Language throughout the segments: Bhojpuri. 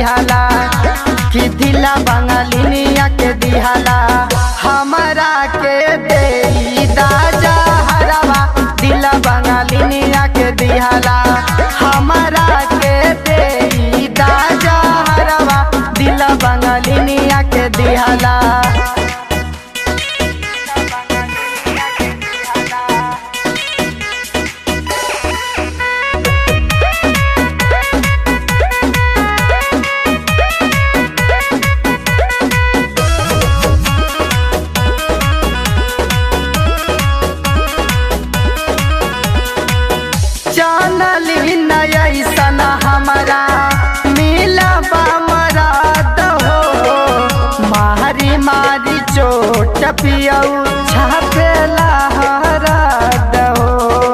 दिहाला कि दिला बंगालिनिया के दिहाला हमरा के दे दाजा हरवा दिला बंगालिनिया के दिहाला हमरा के दे दाजा हरवा दिला बंगालिनिया के दिहाला जानली नयसन हमारा मिला मराद हो मारी मारी चोट पियऊ छापेला हराद हो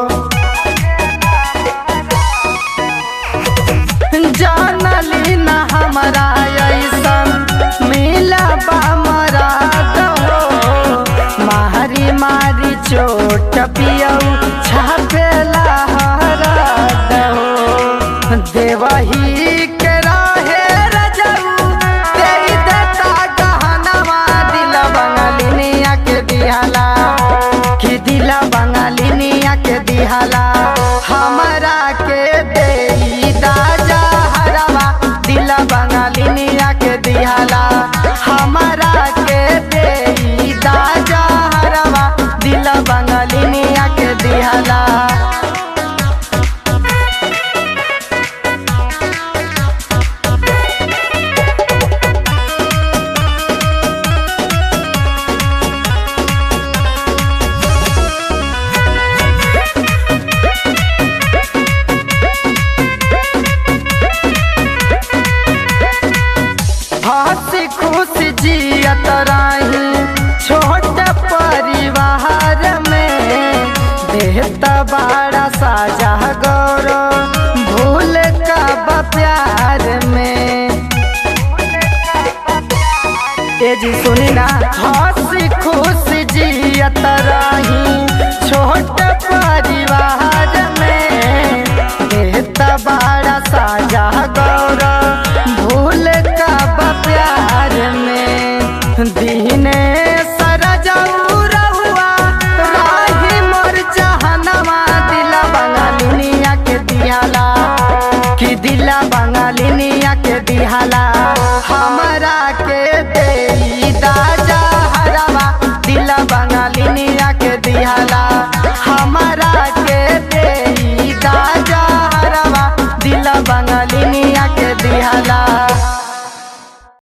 जानली न हमारा ऐसन मिला मराद हो मारी मारी चोट पियऊ छापेला हराद हो देवही के रहे रजऊ तेरी देता गहनवा दिल बंगालिनिया के दिहाला कि दिल बंगालिनिया के दिहाला हमरा के दे दाजा हरवा दिल बंगालिनिया के दिहाला हमरा के दे दाजा हरवा दिल बंगालिनिया के दिहाला हंसी खुशी जियत रही छोट परिवार में देहता बड़ा साजा गौरव भूल का बा प्यार में ए जी सुनी ना हंसी खुशी जियत रही छोट परिवार में देहता बड़ा साजा गौरव भूल का बा प्यार में दीने सरजऊ रहुआ राही मोर जहनवा दिला बंगालिनिया के दिहाला कि दिला बंगालिनिया के दिहाला